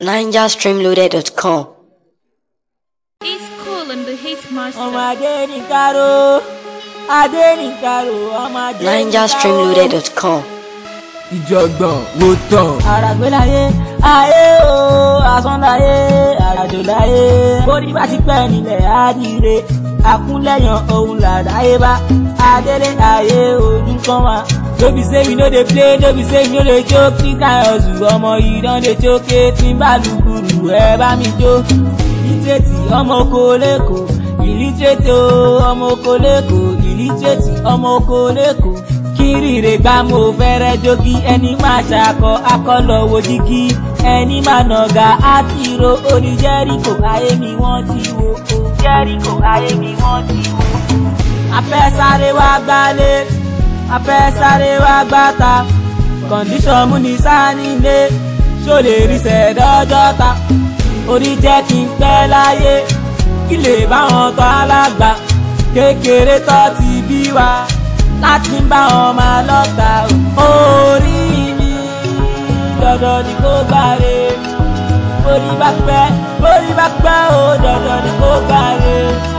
NigerStreamloaded.com. It's cool and the hit master. ọmọ adé ní káró adé ní káró ọmọ adé ní káró. NigerStreamloaded.com. ìjọ̀gbọ̀n wo tán. àràgbélayé ayé o àsọ̀ndáyé àràjòláyé bórí bá ti pẹ́ nílẹ̀ àdìrẹ àkúnlẹ̀yàn òun làdáyébá adélé ayé ojú kan wá. no be say we no dey play no be say we no dey joke ní káyọ̀sù ọmọ yìí don dey jókè tí ń bá lùkùrù ẹ bá mi jó. ìlítírètì ọmọ oko lẹ́kọ̀ọ́ ìlítírètì o ọmọ oko lẹ́kọ̀ọ́ ìlítírètì ọmọ oko lẹ́kọ̀ọ́ kírìrè gbá mo fẹ́rẹ́ jogi ẹni máa ṣàkọ akọlọ wo jígí ẹni máa nàgà àtìrò orí jẹ́ríkò ayé mi wọ́n ti wo o jẹ́ríkò ayé mi wọ́n ti wo. afẹ́ sáré wá gbálé afẹ́ sáré wá gbáta kọ̀ǹdíṣọ̀n mú ní sánílé ṣó lè rí sẹ́ẹ̀dọ́jọ́ta orí jẹ́ kí n pẹ́ láyé kí lè báwọn tọ́ alágbà kékeré tọ́ ti bí wa láti bá wọn máa lọ́ta orí mi dandan ni kó gbáre orí bá pẹ́ orí bá pẹ́ o dandan ni kó gbáre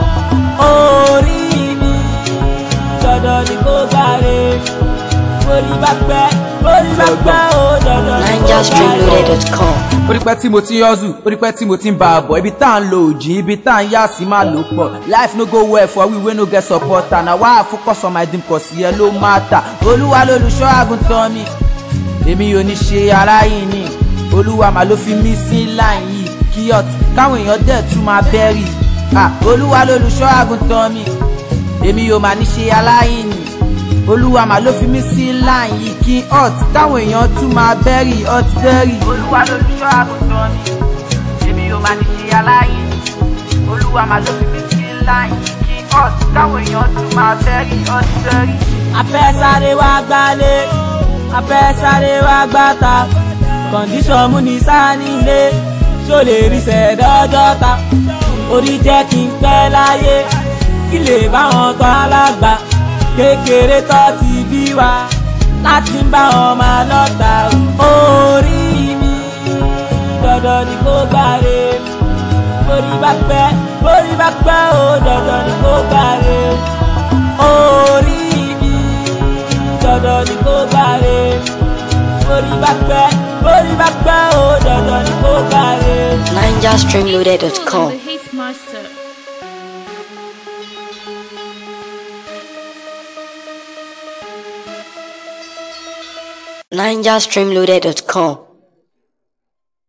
orí mi dandan ni kó gbáre orí bá pẹ́ orí bá pẹ́ o dandan ni kó gbáre. NigerStreamloaded.com. orípẹ́ tí mo ti ń yọ́zù orípẹ́ tí mo ti ń bá a bọ̀ ibi tá à ń lo òjì ibi tá à ń yá sí máa lò pọ̀ life no go well for we wey no get supporter na why i focus on my dream cause ìyẹn ló matter olúwa lolùṣọ́ àgùntàn mi èmi ò ní ṣe aráyìn ni olúwa mà ló fi mí sí line yìí kíyọ̀t káwọn èèyàn dẹ̀ tún máa bẹ́rì ah olúwa lolùṣọ́ àgùntàn mi èmi ò mà ní ṣe aláyìn ni olúwa mà ló fi mí sí line yìí kí hot káwọn èèyàn tún máa bẹ́rì hot bẹ́rì. olúwa lolùṣọ́ àgùntàn mi èmi ò mà ní ṣe aláyìn ni olúwa mà ló fi mí sí line yìí kí hot káwọn èèyàn tún máa bẹ́rì hot bẹ́rì. afẹ́ sáré wá gbálé afẹ́ sáré wá gbáta kọ̀ǹdíṣọ̀n mú ní sánílé ṣó lè rí sẹ́ẹ̀dọ́jọ́ta orí jẹ́ kí n pẹ́ láyé kí lè báwọn tọ́ alágbà kékeré tọ́ ti bí wa láti bá wọn máa lọ́ta orí mi dandan ni kó gbáre orí bá pẹ́ orí bá pẹ́ o dandan ni kó gbáre orí mi dandan ni kó gbáre orí bá pẹ́ orí bá pẹ́ o dandan ni kó gbáre. Cool NigerStreamloaded.com. and the hit master. NigerStreamloaded.com.